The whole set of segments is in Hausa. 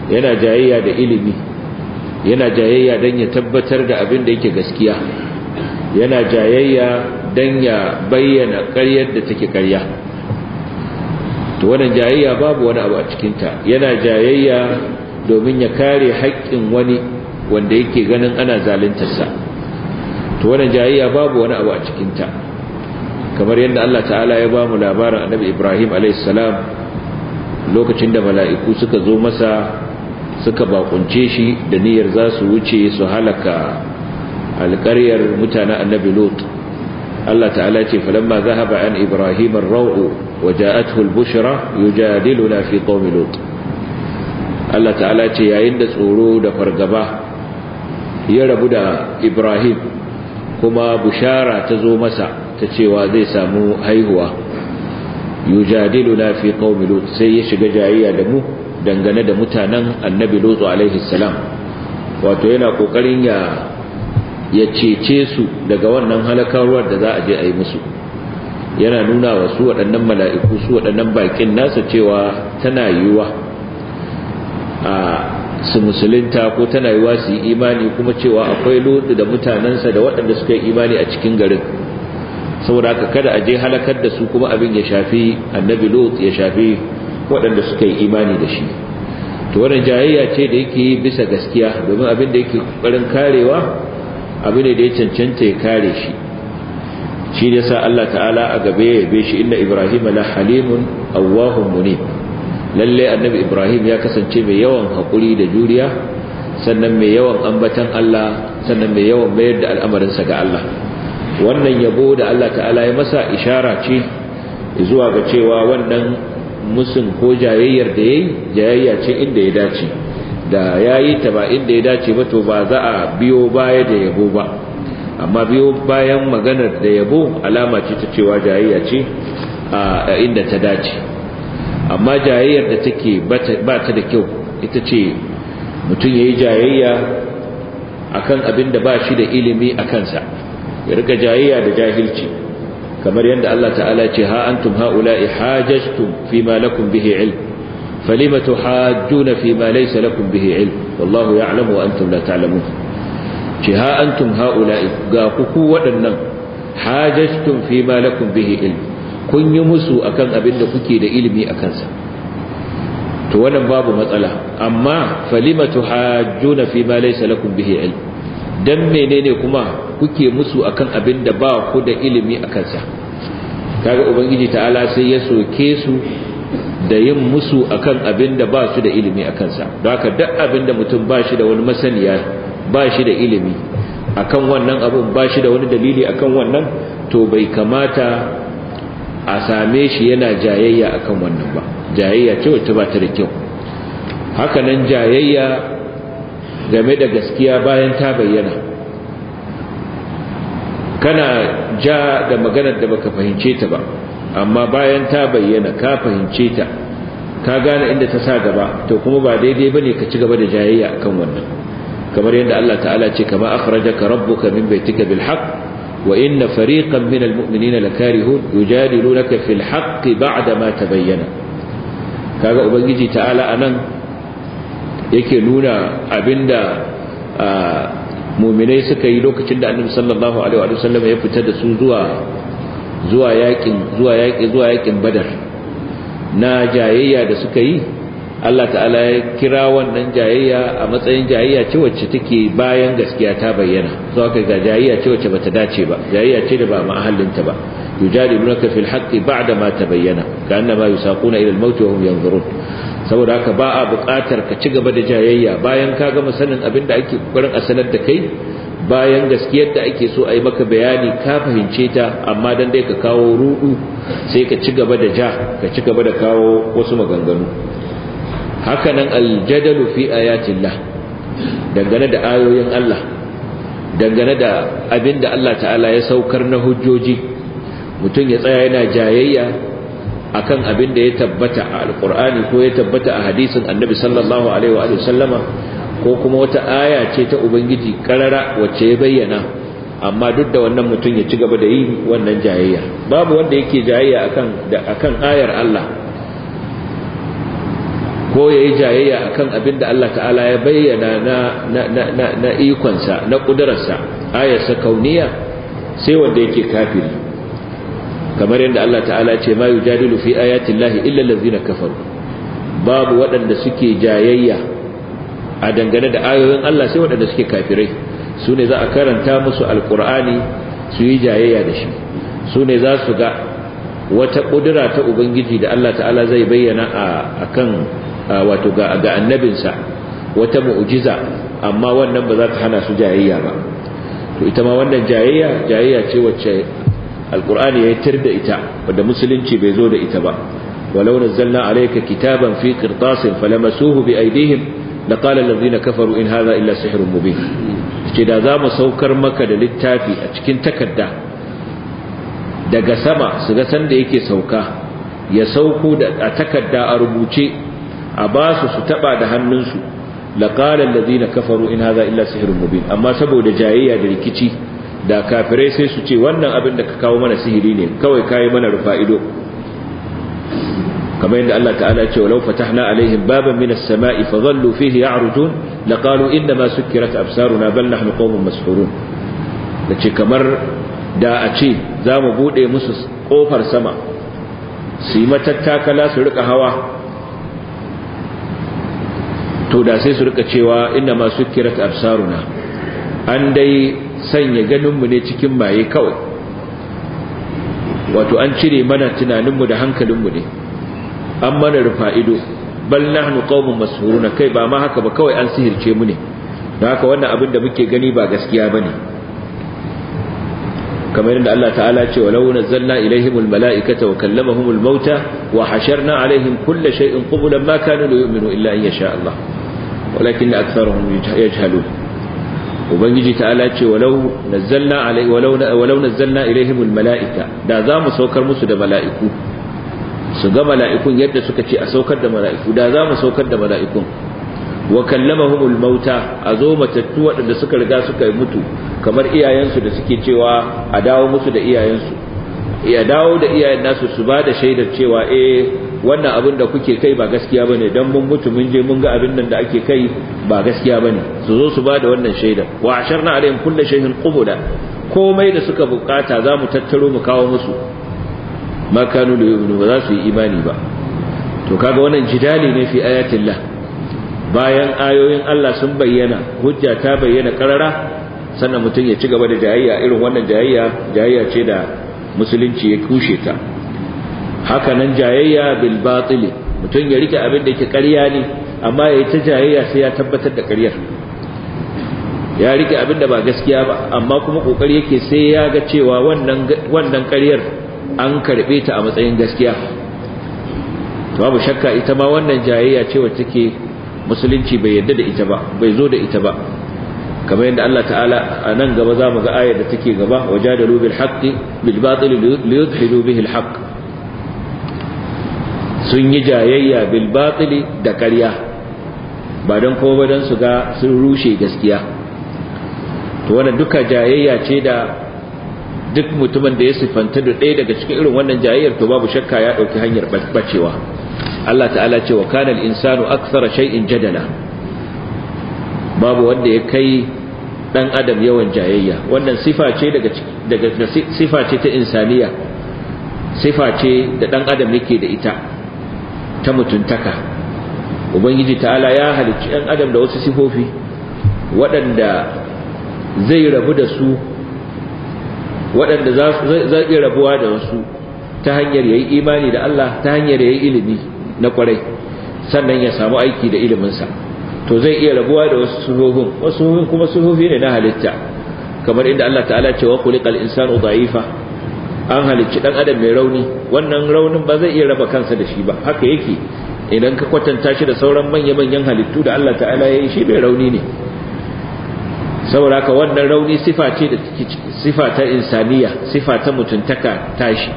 yana jayayya da ilimi yana jayayya don ya tabbatar da abin da yake gaskiya yana jayayya don ya bayyana ƙaryar da take ƙarya to wannan jayayya babu wani abu a cikinta yana jayayya domin ya kare haƙƙin wani wanda yake ganin ana zaluntarsa to wannan jayayya babu wani abu a cikinta kamar yadda Allah ta'ala ya ba mu labarin annabi Ibrahim a.s. lokacin da mala'iku suka zo masa suka bakunce shi da niyyar za su wuce su halaka alƙaryar mutanen annabi Lot Allah ta'ala ce falamma zahaba an Ibrahim ar-raw'u wa ja'atuhu al-bushra yujadiluna fi qaumi Lot Allah ta'ala ce yayin da tsoro da fargaba ya rabu da Ibrahim kuma bushara ta zo masa ta cewa zai samu haihuwa yujadiluna fi qaumi Lot sai ya shiga jayayya da mu dangane da mutanen annabi Lot alaihi salam wato yana kokarin ya ya cece su daga wannan halakarwar da za a je a yi musu yana nuna wa su waɗannan mala'iku su waɗannan bakin nasa cewa tana yiwuwa a su musulunta ko tana yiwuwa su yi imani kuma cewa akwai lotu da mutanensa da waɗanda suka yi imani a cikin garin saboda haka kada a je halakar da su kuma abin ya shafi annabi lot ya shafi waɗanda suka yi imani da shi to wannan jayayya ce da yake bisa gaskiya domin abin da yake ƙoƙarin karewa abu ne da ya cancanta ya kare shi shi ne sa Allah ta'ala a gabe ya yabe shi inna Ibrahim la halimun awwahun munib lalle annabi Ibrahim ya kasance mai yawan hakuri da juriya sannan mai yawan ambatan Allah sannan mai yawan mayar da al'amarinsa ga Allah wannan yabo da Allah ta'ala ya masa ishara ce zuwa ga cewa wannan musun ko jayayyar da yayi jayayya ce inda ya dace da ya yi ta ba inda ya dace ba to ba za a biyo baya da yabo ba amma biyo bayan maganar da yabo alama ce ta cewa jayayya ce a inda ta dace amma jayayyar da take ba ta da kyau ita ce mutum ya yi jayayya akan abin da ba shi da ilimi a kansa ya rika jayayya da jahilci kamar yadda Allah ta'ala ce ha antum ha'ula'i hajajtum fi ma lakum bihi ilm فلم تحاجون فيما ليس لكم به علم والله يعلم وأنتم لا تعلمون جها أنتم هؤلاء قاقكوا ودنا حاججتم فيما لكم به علم kun yi musu akan abin da kuke da ilimi a kansa to wannan babu matsala amma falima tuhajjuna fi ma laysa lakum bihi ilm dan menene kuma kuke musu akan abin da ba ku da ilimi a kansa kaga ubangiji ta'ala sai ya soke su da yin musu akan abin da ba su da ilimi a kansa don haka duk abin da mutum ba shi da wani masaniya ba shi da ilimi akan wannan abin ba shi da wani dalili akan wannan to bai kamata a same shi yana jayayya akan wannan ba jayayya ce wacce ba ta da kyau haka nan jayayya game da gaskiya bayan ta bayyana kana ja da maganar da baka fahimce ta ba amma bayan ta bayyana ka fahimce ta ka gane inda ta sa gaba to kuma ba daidai bane ka ci gaba da jayayya akan wannan kamar yadda Allah ta'ala ce kama akhrajaka rabbuka min baitika bil haqq wa inna fariqan min al mu'minina lakarihun yujadilunaka fil haqq ba'da ma tabayyana kaga ubangiji ta'ala anan yake nuna abinda mu'minai suka yi lokacin da annabi sallallahu alaihi wa sallam ya fita da su zuwa zuwa yakin zuwa yaki zuwa yakin badar na jayayya da suka yi Allah ta'ala ya kira wannan jayayya a matsayin jayayya ce wacce take bayan gaskiya ta bayyana so aka ga jayayya ce wacce bata dace ba jayayya ce da ba mahallinta ba yujadilunaka fil haqqi ba'da ma tabayyana ka'annama yusaquna ila al-maut wa hum yanzurun saboda haka ba a buƙatar ka ci gaba da jayayya bayan ka gama sanin abin da ake kokarin a sanar da kai bayan gaskiyar da ake so a yi maka bayani ka fahimce ta amma dan dai ka kawo rudu sai ka ci gaba da ja ka ci gaba da kawo wasu maganganu hakanan aljadalu fi ayatillah dangane da ayoyin Allah dangane da abin da Allah ta'ala ya saukar na hujjoji mutum ya tsaya yana jayayya akan abin da ya tabbata a alkur'ani ko ya tabbata a hadisin annabi sallallahu alaihi wa sallama ko kuma wata aya ce ta ubangiji karara wacce ya bayyana amma duk da wannan mutum ya ci gaba da yi wannan jayayya babu wanda yake jayayya akan da akan ayar Allah ko ya yi jayayya a kan abin da Allah ta'ala ya bayyana na ikonsa na ƙudurarsa ayarsa kauniya sai wanda yake kafiri kamar yadda Allah ta'ala ce ma yi jadilu fi ayatin lahi illallazi na kafaru babu waɗanda suke jayayya a dangane da ayoyin Allah sai waɗanda suke kafirai su ne za a karanta musu alƙur'ani su yi jayayya da shi su ne za su ga wata ƙudura ta ubangiji da Allah ta'ala zai bayyana a kan wato ga annabinsa wata mu'ujiza amma wannan ba za ta hana su jayayya ba to ita ma wannan jayayya jayayya ce wacce alkur'ani ya tir da ita wadda musulunci bai zo da ita ba walau nazzalna alayka kitaban fi qirtasin falamasuhu bi aydihim laqala allazina kafaru in hadha illa sihrun mubin ce da za mu saukar maka da littafi a cikin takarda daga sama su ga sanda yake sauka ya sauko da a takarda a rubuce a ba su su taba da hannunsu laqala allazina kafaru in hadha illa sihrun mubin amma saboda jayayya da rikici da kafirai sai su ce wannan abin da ka kawo mana sihiri ne kawai kai mana rufa'ido kamar yadda Allah ta'ala ya ce walau fatahna alaihim baban minas sama'i fadhallu fihi ya'rujun laqalu inna ma sukkirat absaruna bal nahnu qawmun mashhurun dace kamar da a ce za mu bude musu kofar sama su yi matattakala su rika hawa to da sai su rika cewa inna ma sukkirat absaruna an dai sanya ganinmu ne cikin maye kawai wato an cire mana tunaninmu da hankalinmu ne an mana rufa ido bal nahnu qaumun mashhuruna kai ba ma haka ba kawai an sihirce mu ne don haka wannan abin da muke gani ba gaskiya bane kamar yadda Allah ta'ala ce walau nazzalna ilaihimul mala'ikata wa kallamahumul mauta wa hasharna alaihim kulla shay'in qublan ma kanu yu'minu illa in yasha Allah walakin aktharuhum yajhalun ubangiji ta'ala ce walau nazzalna alai walau walau nazzalna ilaihimul mala'ika da za mu saukar musu da mala'iku su ga mala'ikun yadda suka ce a saukar da mala'iku da za mu saukar da mala'ikun wa kallamahumul mauta a zo matattu waɗanda suka riga suka mutu kamar iyayensu da suke cewa a dawo musu da iyayensu ya dawo da iyayen nasu su ba da shaidar cewa eh wannan abin da kuke kai ba gaskiya bane dan mun mutu mun je mun ga abin nan da ake kai ba gaskiya bane su zo su ba da wannan shaidar wa asharna alaihim kullu shay'in qubula komai da suka bukata za mu tattaro mu kawo musu ma kanu da yu'minu ba za su yi imani ba to kaga wannan jidali ne fi ayatillah bayan ayoyin Allah sun bayyana hujja ta bayyana karara sannan mutum ya ci gaba da jayayya irin wannan jayayya jayayya ce da musulunci ya kushe ta haka nan jayayya bil batil mutum ya rike abin da yake ƙarya ne amma yayi ta jayayya sai ya tabbatar da ƙaryar ya rike abin da ba gaskiya ba amma kuma kokari yake sai ya ga cewa wannan wannan ƙaryar an karbe ta a matsayin gaskiya to babu shakka ita ma wannan jayayya ce wacce take musulunci bai yadda da ita ba bai zo da ita ba kamar yadda Allah ta'ala a nan gaba za mu ga ayar da take gaba wajadalu bil haqqi bil batil li yudhilu bihi al haqq sun yi jayayya bil batil da ƙarya ba don kuma ba don su ga sun rushe gaskiya to wannan duka jayayya ce da duk mutumin da ya sifanta da ɗaya daga cikin irin wannan jayayyar to babu shakka ya ɗauki hanyar bacewa Allah ta'ala ce wa kana al-insanu akthara shay'in jadala babu wanda ya kai dan adam yawan jayayya wannan sifa ce daga daga sifa ce ta insaniya sifa ce da dan adam yake da ita ta mutuntaka ubangiji ta'ala ya halicci dan adam da wasu sifofi waɗanda zai rabu da su waɗanda za iya rabuwa da wasu ta hanyar yayi imani da Allah ta hanyar yayi ilimi na kwarai sannan ya samu aiki da iliminsa to zai iya rabuwa da wasu suhufin wasu suhufin kuma suhufi ne na halitta kamar inda Allah ta'ala ce wa khuliqal insanu dha'ifa an halicci dan adam mai rauni wannan raunin ba zai iya raba kansa da shi ba haka yake idan ka kwatanta shi da sauran manya-manyan halittu da Allah ta'ala ya yi shi mai rauni ne saboda haka wannan rauni sifa ce da sifa ta insaniya sifa ta mutuntaka tashi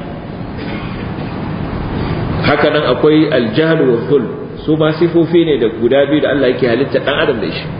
haka nan akwai aljahl wa dhul su ma sifofi ne da guda biyu da Allah yake halitta dan adam da shi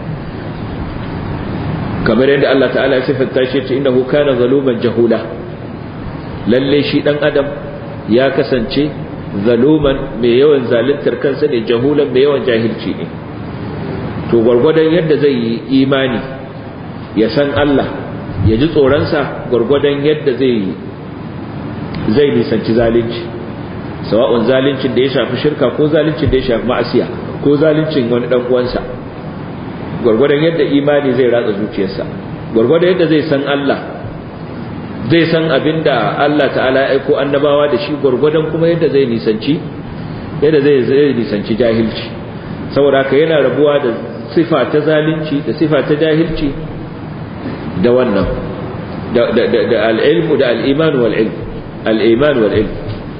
kamar yadda Allah ta'ala ya sifanta shi ce innahu kana zaluman jahula lalle shi dan adam ya kasance zaluman mai yawan zaluntar kansa ne jahulan mai yawan jahilci ne to gwargwadon yadda zai yi imani ya san Allah ya ji tsoronsa gwargwadon yadda zai zai nisanci zalunci sawa'un zaluncin da ya shafi shirka ko zaluncin da ya shafi ma'asiya ko zaluncin wani dan uwansa gwargwadon yadda imani zai ratsa zuciyarsa gwargwadon yadda zai san Allah zai san abinda Allah ta'ala ya aiko annabawa da shi gwargwadon kuma yadda zai nisanci yadda zai zai nisanci jahilci saboda haka yana rabuwa da sifa ta zalunci da sifa ta jahilci da wannan da da da al-ilmu da al-iman wal ilm al-iman wal ilm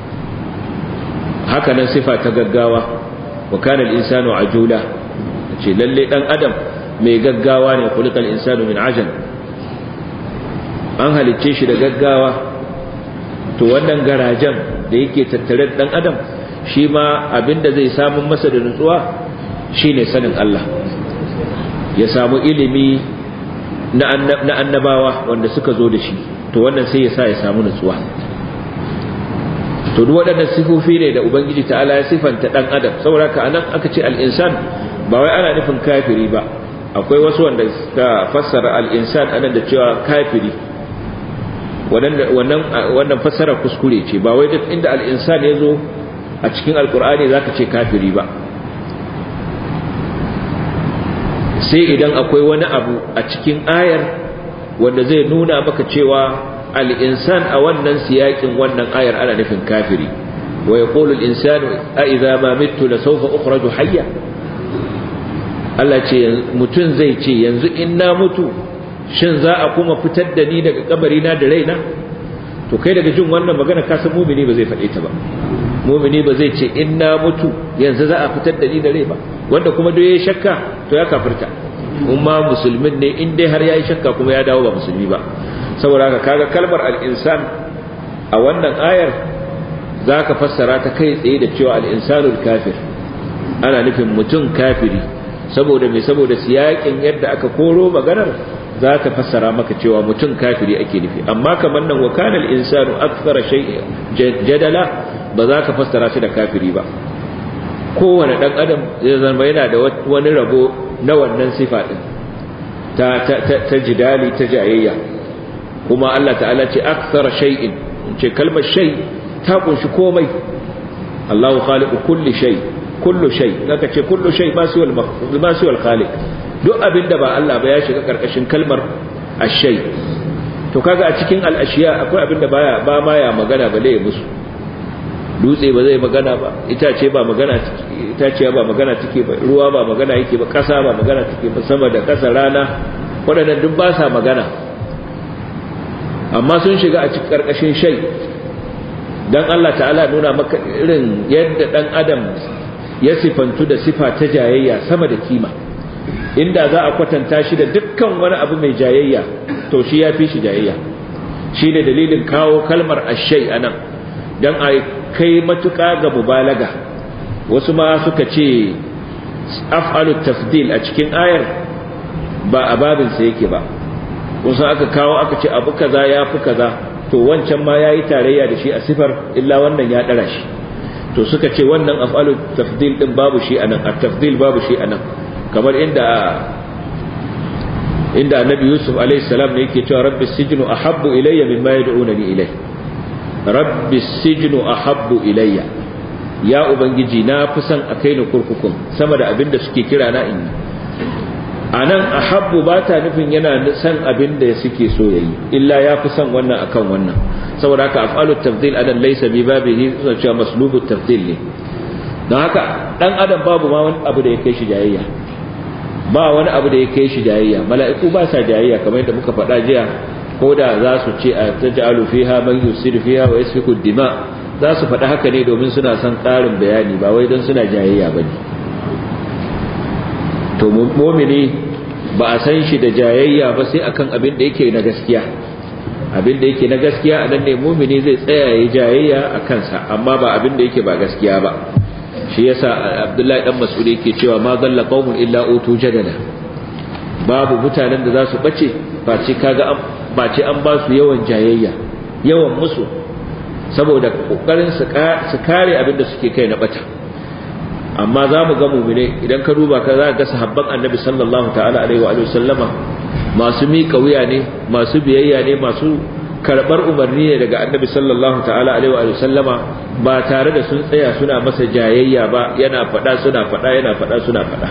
haka nan sifa ta gaggawa wa kana al-insanu ajula ce lalle dan adam mai gaggawa ne kulikal insanu min ajal an halicce shi da gaggawa to wannan garajen da yake tattare da dan adam shi ma abinda zai samu masa da nutsuwa shine sanin Allah ya samu ilimi na annabawa wanda suka zo da shi to wannan sai ya sa ya samu nutsuwa to duk waɗannan sifofi ne da ubangiji ta'ala ya sifanta dan adam saboda ka anan aka ce al-insan ba wai ana nufin kafiri ba akwai wasu wanda suka fassara al-insan anan da cewa kafiri wannan wannan fassara kuskure ce ba wai duk inda al-insan ya zo a cikin alkur'ani zaka ce kafiri ba sai idan akwai wani abu a cikin ayar wanda zai nuna maka cewa al-insan a wannan siyakin wannan ayar ana nufin kafiri wa yaqulu al-insanu a idza ma mittu la sawfa ukhraju hayya Allah ce mutun zai ce yanzu in na mutu shin za a kuma fitar da ni daga kabari na da raina to kai daga jin wannan magana ka san mumini ba zai faɗe ta ba mumini ba zai ce in na mutu yanzu za a fitar da ni da rai ba wanda kuma duk yayi shakka to ya kafirta umma musulmin ne in dai har yayi shakka kuma ya dawo ba musulmi ba saboda haka kaga kalmar al-insan a wannan ayar zaka fassara ta kai tsaye da cewa al-insanul kafir ana nufin mutum kafiri saboda me saboda siyakin yadda aka koro maganar za ta fassara maka cewa mutum kafiri ake nufi amma kamar nan wa kana al-insanu akthara shay'in jadala ba za ka fassara shi da kafiri ba kowane dan adam zai zama yana da wani rabo na wannan sifa din ta ta ta jidali ta jayayya kuma Allah ta'ala ce akthara shay'in ce kalmar shay ta kunshi komai Allahu khaliqu kulli shay kullu shay zaka ce kullu shay ba su wal ba su wal khaliq duk abinda ba Allah ba ya shiga karkashin kalmar ashay to kaga a cikin al-ashiya akwai abinda baya ba ma ya magana bale ya musu dutse ba zai magana ba itace ba magana itace ba magana take ba ruwa ba magana yake ba kasa ba magana take ba sama da kasa rana waɗannan duk ba sa magana amma sun shiga a cikin karkashin shay dan Allah ta'ala nuna maka irin yadda dan adam ya sifantu da sifa ta jayayya sama da kima inda za a kwatanta shi da dukkan wani abu mai jayayya to shi ya fi shi jayayya shi ne dalilin kawo kalmar ashai a nan don a kai matuƙa ga mubalaga wasu ma suka ce af'alu tafdil a cikin ayar ba a babinsa yake ba wasu aka kawo aka ce abu kaza ya fi kaza to wancan ma ya yi tarayya da shi a sifar illa wannan ya ɗara shi to suka ce wannan af'alu tafdil din babu shi anan at-tafdil babu shi anan kamar inda inda annabi yusuf alayhi salam ne yake cewa rabbi sijnu ahabbu ilayya mimma yad'unani ilay rabbi sijnu ahabbu ilayya ya ubangiji na fi son a kai ni kurkukun sama da abin da suke kira na in anan ahabbu ba ta nufin yana son abin da suke so yayi illa ya fi son wannan akan wannan saboda haka af'alu tafdil anan laysa bi babihi suna cewa maslubu tafdil ne don haka dan adam babu ma wani abu da ya kai shi jayayya ba wani abu da ya kai shi jayayya mala'iku ba sa jayayya kamar yadda muka faɗa jiya ko da za su ce a taj'alu fiha man yusiru fiha wa yasfiku dima za su faɗa haka ne domin suna son ƙarin bayani ba wai don suna jayayya bane to mu'mini ba a san shi da jayayya ba sai akan abin da yake na gaskiya abin da yake na gaskiya a nan ne mumini zai tsaya ya jayayya a kansa amma ba abin da yake ba gaskiya ba shi yasa abdullahi dan mas'ud yake cewa ma dalla qaumun illa utu jadala babu mutanen da za su bace ba ce kaga an ba ce an ba su yawan jayayya yawan musu saboda kokarin su kare abin da suke kai na bata amma za mu ga mumine idan ka duba ka za ga sahabban annabi sallallahu ta'ala alaihi wa sallama masu miƙa wuya ne masu biyayya ne masu karɓar umarni ne daga annabi sallallahu ta'ala alaihi wa sallama ba tare da sun tsaya suna masa jayayya ba yana faɗa suna faɗa yana faɗa suna faɗa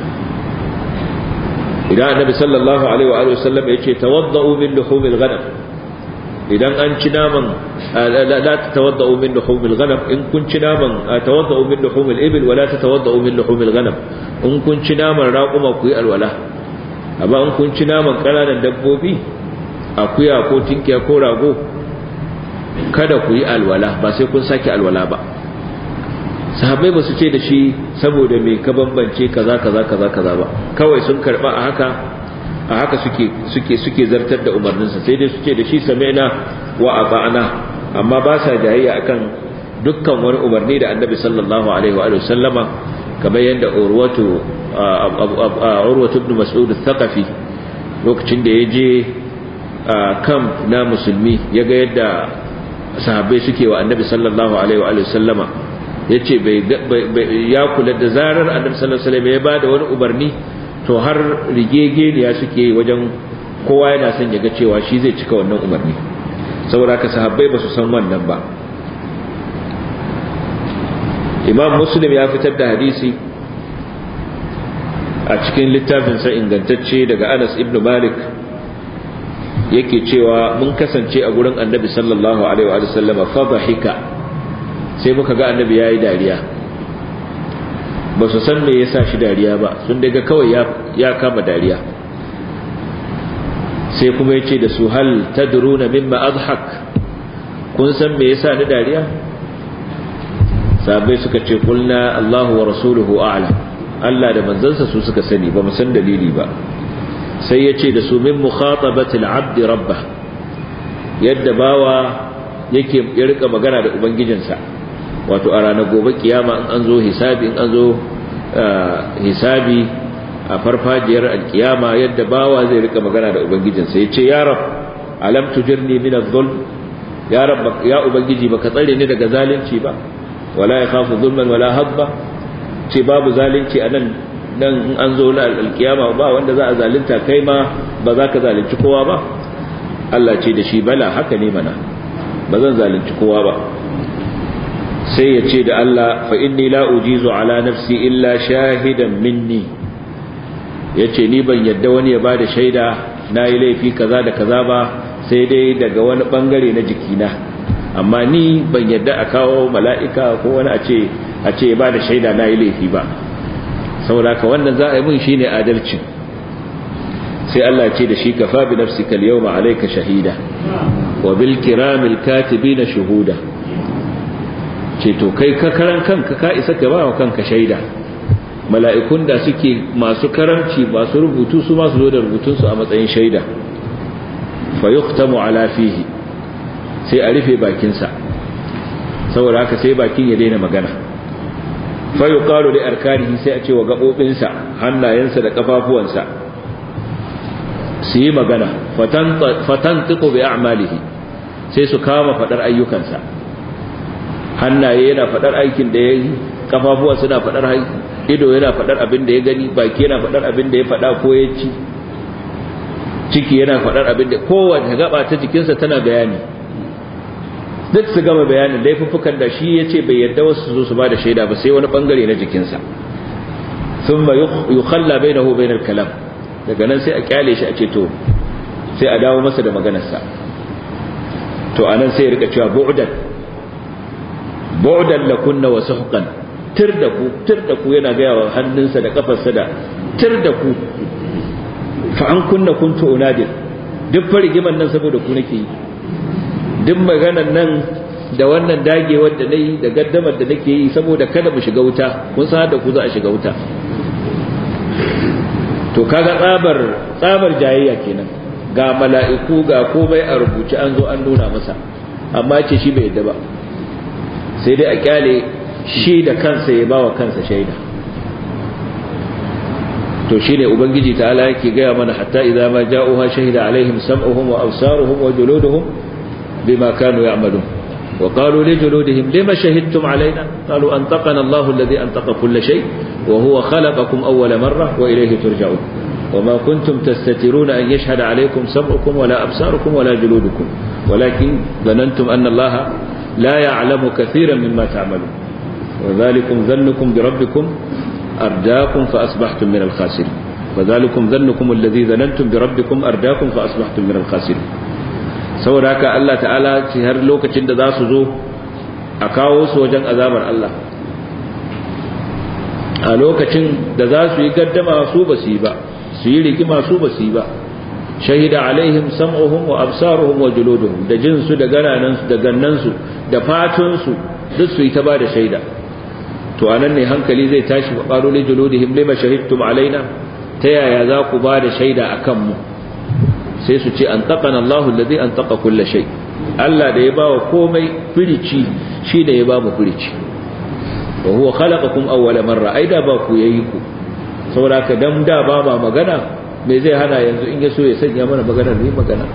idan annabi sallallahu alaihi wa sallam ya ce tawadda'u min luhumil ghanam idan an ci naman la tatawadda'u min luhumil ghanam in kun ci naman tawadda'u min luhumil ibil wala tatawadda'u min luhumil ghanam in kun ci naman raquma ku yi alwala amma in kun ci naman kananan dabbobi akuya ko tinkiya ko rago kada ku yi alwala ba sai kun sake alwala ba sahabbai ba su ce da shi saboda me ka bambance kaza kaza kaza kaza ba kawai sun karba a haka a haka suke suke suke zartar da umarninsa sai dai su ce da shi sami'na wa ata'na amma ba sa jayayya akan dukkan wani umarni da annabi sallallahu alaihi wa sallama kamar yadda urwatu urwatu ibn mas'ud al-thaqafi lokacin da ya je camp na musulmi ya ga yadda sahabbai suke wa annabi sallallahu alaihi wa sallama ya ce ya kula da zarar annabi sallallahu alaihi wasallam ya bada wani umarni to har rigegeniya suke wajen kowa yana son ya ga cewa shi zai cika wannan umarni saboda haka sahabbai ba su san wannan ba imam muslim ya fitar da hadisi a cikin littafinsa ingantacce daga anas ibn malik yake cewa mun kasance a gurin annabi sallallahu alaihi wa sallama fa dhahika sai muka ga annabi yayi dariya ba su san me yasa shi dariya ba sun daga kawai ya ya kama dariya sai kuma yace da su hal tadruna mimma adhak kun san me yasa ni dariya sabai suka ce kulna Allahu wa rasuluhu a'lam Allah da manzansa su suka sani ba mu san dalili ba sai yace da su min mukhatabati al-abd rabbah yadda bawa yake ya rika magana da ubangijinsa wato a ranar gobe kiyama in an zo hisabi in an zo hisabi a farfajiyar alkiyama yadda bawa zai rika magana da ubangijinsa ya ce ya rab alam tujirni min adh-dhulm ya rab ya ubangiji baka tsare ni daga zalunci ba wala yakhafu dhulman wala habba ce babu zalunci a nan dan in an zo na alkiyama ba wanda za a zalunta kai ma ba za ka zalunci kowa ba Allah ce da shi bala haka ne mana ba zan zalunci kowa ba sai ya ce da Allah fa inni la ujizu ala nafsi illa shahidan minni yace ni ban yadda wani ya bada shaida nayi laifi kaza da kaza ba sai dai daga wani bangare na jikina amma ni ban yadda a kawo mala'ika ko wani a ce a ce ya bada shaida nayi laifi ba saboda ka wannan za a yi mun shine adalci sai Allah ce da shi kafa bi nafsika al-yawma alayka shahida wa bil kiramil katibina shuhuda ce to kai ka karan kanka ka isa ka ba wa kanka shaida mala'ikun da suke masu karamci masu rubutu su masu zo da rubutunsu a matsayin shaida fa yuqtamu ala fihi sai a rufe bakinsa saboda haka sai bakin ya daina magana fa yuqalu li arkanihi sai a ce wa gabobinsa hannayensa da kafafuwansa su yi magana fatantiqu bi a'malihi sai su kama fadar ayyukansa hannaye yana fadar aikin da ya yi kafafuwa suna fadar ido yana fadar abin da ya gani baki yana fadar abin da ya fada ko ya ci ciki yana fadar abin da kowace gaba ta jikinsa tana bayani duk su gama bayanin laifuffukan da shi ya ce bai yadda wasu su zo su ba da shaida ba sai wani bangare na jikinsa sun ma yi khalla bai na hu bai kalam daga nan sai a kyale shi a ce to sai a dawo masa da maganarsa to anan sai ya rika cewa bu'dan bu'dan lakunna wa suhqan tir da ku tir da ku yana ga yawa hannunsa da kafarsa da tir da ku fa an kunna kuntu unadir duk farigiman nan saboda ku nake yi duk maganan nan da wannan dagewar da nayi da gaddamar da nake yi saboda kada mu shiga wuta kun san da ku za a shiga wuta to kaga tsabar tsabar jayayya kenan ga mala'iku ga komai a rubuce an zo an nuna masa amma ce shi bai yadda ba sai dai a kyale shi da kansa ya bawa kansa shaida to shine ubangiji ta'ala yake gaya mana hatta idza ma ja'uha shahida alaihim sam'uhum wa absaruhum wa juluduhum bima kanu ya'malun وقالوا لجلودهم لما شهدتم علينا قالوا أنطقنا الله الذي أنطق كل شيء وهو خلقكم أول مرة وإليه ترجعون وما كنتم تستترون أن يشهد عليكم سمعكم ولا أبصاركم ولا جلودكم ولكن ظننتم أن الله لا يعلم كثيرا مما تعملون وذلكم ظنكم بربكم أرداكم فأصبحتم من الخاسرين وذلكم ظنكم الذي ظننتم بربكم أرداكم فأصبحتم من الخاسرين saboda haka Allah ta'ala ce har lokacin da za su zo a kawo su wajen azabar Allah a lokacin da za su yi gaddama su ba su yi ba su yi rigima su ba su yi ba shahida alaihim sam'uhum wa absaruhum wa juluduhum da jinsu da gananansu da gannansu da fatunsu duk su yi ta ba da shaida to anan ne hankali zai tashi wa qalu li juludihim lima shahidtum alaina ta yaya za ku ba da shaida akan mu sai su ce an taƙana Allah alladhi an taƙa kulle shai Allah da ya ba wa komai firici shi da ya ba mu firici wa huwa khalaqakum awwala marra ai da ba ku yayi ku saboda ka dan da ba ba magana me zai hana yanzu in ya so ya sanya mana magana ne magana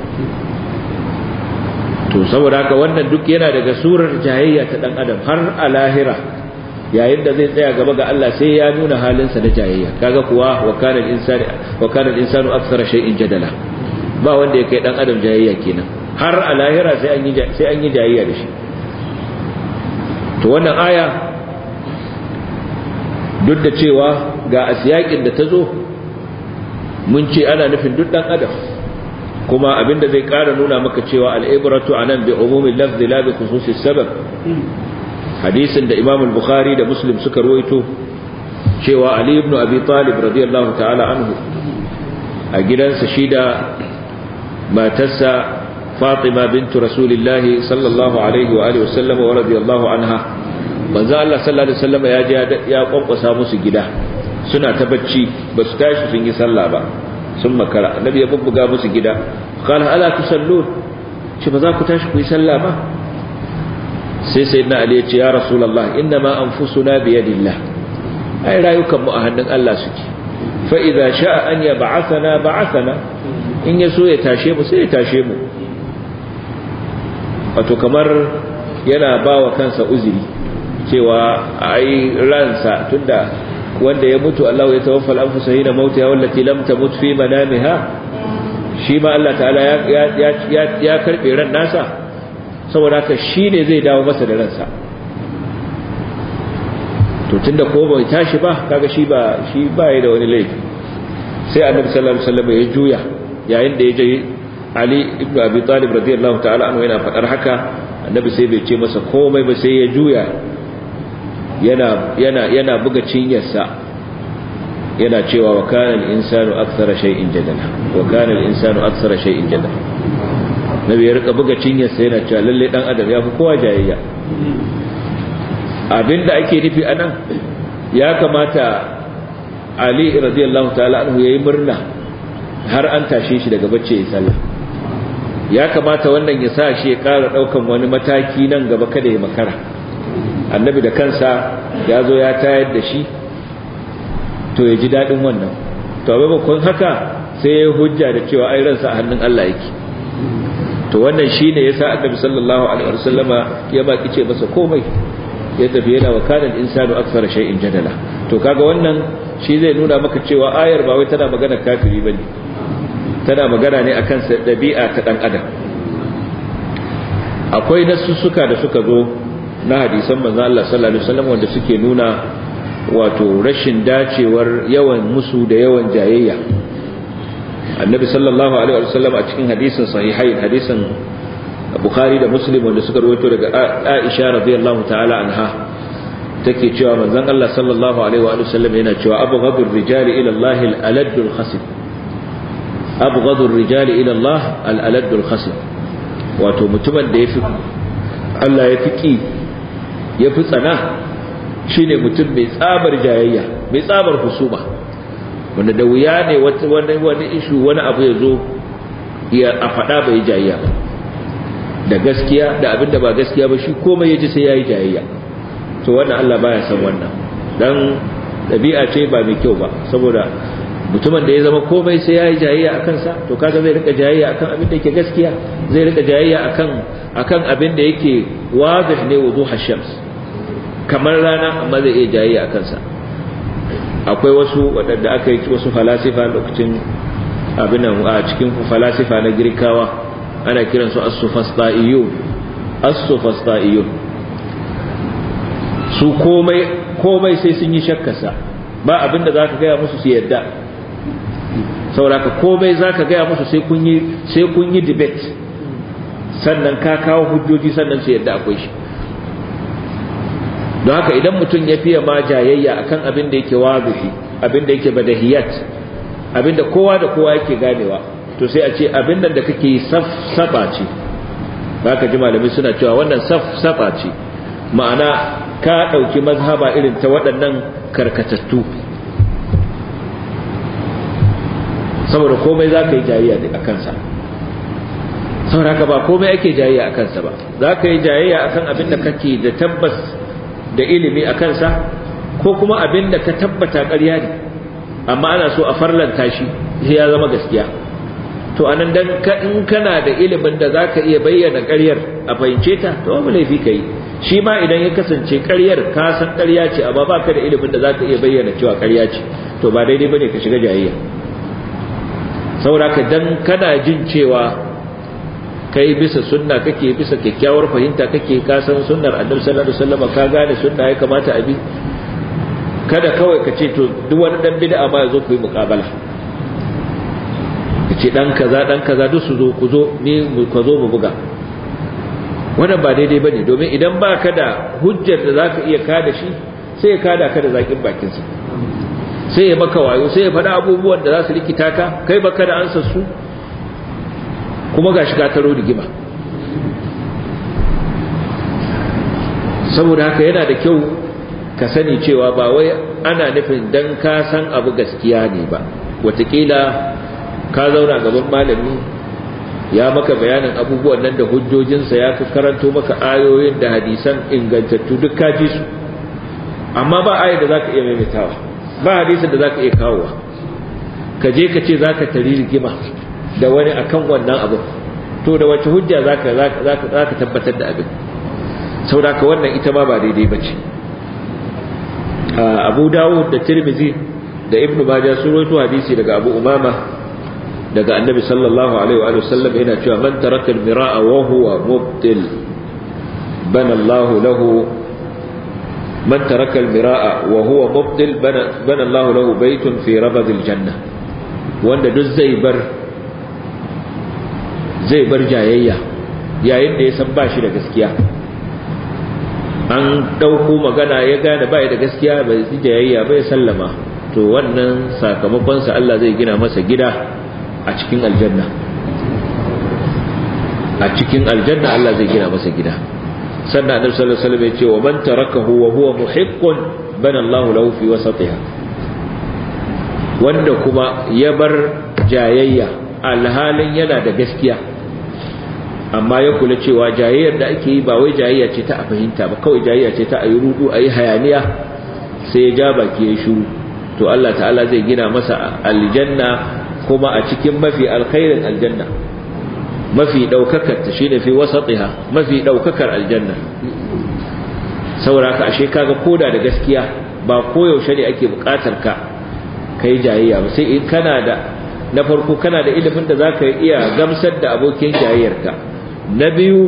to saboda haka wannan duk yana daga surar jayayya ta dan adam har a lahira yayin da zai tsaya gaba ga Allah sai ya nuna halinsa na jayayya kaga kuwa wa kana al-insanu wa kana al-insanu akthara shay'in jadala ba wanda ya kai dan adam jayayya kenan har a lahira sai an yi sai an yi jayayya da shi to wannan aya duk da cewa ga asiyakin da ta zo mun ce ana nufin duk dan adam kuma abinda zai ƙara nuna maka cewa al'ibratu anan bi umumin lafzi la bi khususis sabab hadisin da Imam al-Bukhari da Muslim suka ruwaito cewa Ali ibn Abi Talib radiyallahu ta'ala anhu a gidansa shi da matarsa Fatima bintu Rasulillah sallallahu alaihi wa alihi wasallam wa radiyallahu anha manzo Allah sallallahu alaihi wasallam ya je ya kwankwasa musu gida suna ta bacci ba su tashi sun yi sallah ba sun makara annabi ya bubbuga musu gida qala ala tusallun shi ba za ku tashi ku yi sallah ba sai sayyidina ali ya ce ya rasulullah inna ma anfusuna bi yadillah ai rayukan mu a hannun Allah suke fa idza sha'a an yab'athana ba'athana in ya so ya tashe mu sai ya tashe mu wato kamar yana bawa kansa uzuri cewa ai ransa tunda wanda ya mutu Allah ya tawaffa al-anfusa hina mautiha wallati lam tamut fi manamiha shi ma Allah ta'ala ya ya ya karbe ran nasa saboda haka shine zai dawo masa da ransa to tunda ko bai tashi ba kaga shi ba shi ba ya da wani laifi sai annabi sallallahu alaihi wasallam ya juya yayin da ya je Ali ibn Abi Talib radiyallahu ta'ala anhu yana fadar haka annabi sai bai ce masa komai ba sai ya juya yana yana yana buga cinyarsa yana cewa wa kana al-insanu akthara shay'in jadala wa kana al-insanu akthara shay'in jadala nabi ya rika buga cinyarsa yana cewa lalle dan adam ya fi kowa jayayya abinda ake nufi anan ya kamata Ali radiyallahu ta'ala anhu yayi murna har an tashe shi daga bacci ya sallah ya kamata wannan ya sa shi ya ƙara ɗaukan wani mataki nan gaba kada ya makara annabi da kansa ya zo ya tayar da shi to ya ji daɗin wannan to a maimakon haka sai ya hujja da cewa ai ransa a hannun Allah yake to wannan shine yasa annabi sallallahu alaihi wasallama ya baki ce masa komai ya tafi yana wa kana insanu akthar shay'in jadala to kaga wannan shi zai nuna maka cewa ayar ba wai tana magana kafiri bane tana magana ne akan dabi'a ta dan adam akwai nasussuka da suka zo na hadisan manzo Allah sallallahu alaihi wasallam wanda suke nuna wato rashin dacewar yawan musu da yawan jayayya annabi sallallahu alaihi wasallam a cikin hadisin sahihai hadisin bukhari da muslim wanda suka rawaito daga aisha radiyallahu ta'ala anha take cewa manzon Allah sallallahu alaihi wa sallam yana cewa abghadur rijali ila Allah al-aladul khasib abghadur rijali ila Allah al-aladul khasib wato mutumin da yafi Allah ya fi ki ya fi tsana shi ne mutum mai tsabar jayayya mai tsabar husuma wanda da wuya ne wani wani ishu wani abu ya zo ya a faɗa bai jayayya ba da gaskiya da abin da ba gaskiya ba shi komai ya ji sai ya yi jayayya to wannan Allah baya san wannan dan ɗabi'a ce ba mai kyau ba saboda mutumin da ya zama komai sai ya yi jayayya a kansa to kaga zai rika jayayya akan abin da yake gaskiya zai rika jayayya akan akan abin da yake wazih ne wuduh shams kamar rana amma zai iya jayayya a kansa akwai wasu waɗanda aka yi wasu falasifa lokacin abin nan a cikin falasifa na girkawa ana kiransu as-sufasta'iyun as-sufasta'iyun su komai komai sai sun yi shakkarsa ba abin da zaka gaya musu su yadda sauraka komai zaka gaya musu sai kun yi sai kun yi debate sannan ka kawo hujjoji sannan su yadda akwai shi don haka idan mutum ya fiye ma jayayya akan abin da yake wazifi abin da yake badahiyat abin da kowa da kowa yake ganewa to sai a ce abin da kake yi saba ce ka ji malamai suna cewa wannan saba ce ma'ana ka ɗauki mazhaba irin ta waɗannan karkatattu saboda komai za ka yi jayayya a kansa saboda haka ba komai ake jayayya a kansa ba za ka yi jayayya akan abin da kake da tabbas da ilimi a kansa ko kuma abin da ka tabbata ƙarya ne amma ana so a farlanta shi sai ya zama gaskiya to anan dan in kana da ilimin da zaka iya bayyana ƙaryar a fahimce ta to babu laifi kai shi ma idan ya kasance ƙaryar ka san ƙarya ce amma baka da ilimin da zaka iya bayyana cewa ƙarya ce to ba daidai bane ka shiga jayayya saboda ka dan kana jin cewa kai bisa sunna kake bisa kyakkyawar fahimta kake ka san sunnar annabi sallallahu alaihi wasallam ka gane sunna ya kamata a bi kada kawai ka ce to duk wani dan bid'a ma yazo ku yi muqabala kace dan kaza dan kaza duk su zo ku zo ni ku zo mu buga wannan ba daidai bane domin idan ba ka da hujjar da zaka iya kada shi sai ya kada ka da zakin bakin sa sai ya maka wayo sai ya faɗa abubuwan da za su rikita ka kai baka da ansa su kuma ga shiga taro rigima saboda haka yana da kyau ka sani cewa ba wai ana nufin dan ka san abu gaskiya ne ba watakila ka zauna gaban malami ya maka bayanin abubuwan nan da hujjojinsa ya karanto maka ayoyin da hadisan ingantattu duk ka ji su amma ba ayar da za ka iya maimaitawa ba hadisin da za ka iya kawowa ka je ka ce za ka tari rigima da wani akan wannan abin to da wace hujja zaka zaka tabbatar da abin saboda wannan ita ma ba daidai bace Abu Dawud da Tirmidhi da Ibn Majah sun rawaito hadisi daga Abu Umama daga Annabi sallallahu alaihi wa sallam yana cewa man taraka al-mira'a wa huwa mubtil bana Allah lahu man taraka al-mira'a wa huwa mubtil bana bana Allah lahu baytun fi rabad al-janna wanda duk zai bar zai bar jayayya yayin da ya san ba shi da gaskiya an ɗauko magana ya gane ba da gaskiya bai yi jayayya bai sallama to wannan sakamakonsa Allah zai gina masa gida a cikin aljanna a cikin aljanna Allah zai gina masa gida sannan annabi sallallahu alaihi wasallam ya ce wa man tarakahu wa huwa muhiqqun bana Allah lahu fi wasatiha wanda kuma ya bar jayayya alhalin yana da gaskiya amma ya kula cewa jayayyar da ake yi ba wai jayayya ce ta a fahimta ba kawai jayayya ce ta a yi rudu a yi hayaniya sai ya ja baki ya shuru to Allah ta'ala zai gina masa aljanna kuma a cikin mafi alkhairin aljanna mafi daukakar ta shine fi wasatiha mafi daukakar aljanna saboda ka ashe kaga koda da gaskiya ba koyaushe ne ake bukatar ka kai jayayya ba sai in kana da na farko kana da ilimin da zaka iya gamsar da abokin jayayyarka na biyu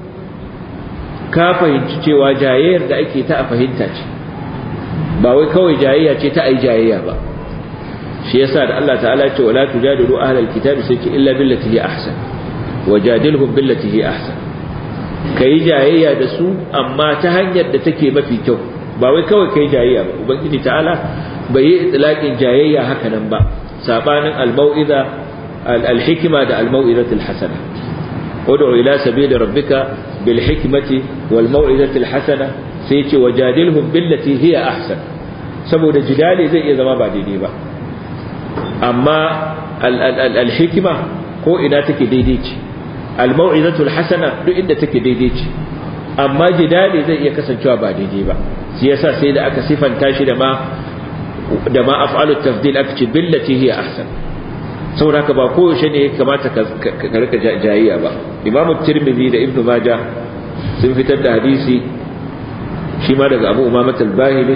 ka fahimci cewa jayayyar da ake ta a fahimta ce ba wai kawai jayayya ce ta ai jayayya ba shi yasa da Allah ta'ala ce wala tujadilu ahlal kitabi sai ce illa billati hi ahsan wajadilhum billati hi ahsan kai jayayya da su amma ta hanyar da take mafi kyau ba wai kawai kai jayayya ba ubangiji ta'ala bai yi itlaqin jayayya haka nan ba sabanin al-mau'iza al-hikma da al-mau'izatul hasana ud'u ila sabili rabbika bil hikmati wal mau'izatil hasana sai ce wajadilhum billati hiya ahsan saboda jidali zai iya zama ba daidai ba amma al-hikma ko ina take daidai ce al-mau'izatul hasana duk inda take daidai ce amma jidali zai iya kasancewa ba daidai ba shi yasa sai da aka sifanta shi da ma da ma af'alu tafdil aka ce billati hiya ahsan saboda haka ba koyaushe ne kamata ka rika jayayya ba imam tirmidhi da ibnu majah sun fitar da hadisi shi ma daga abu umamat al-bahili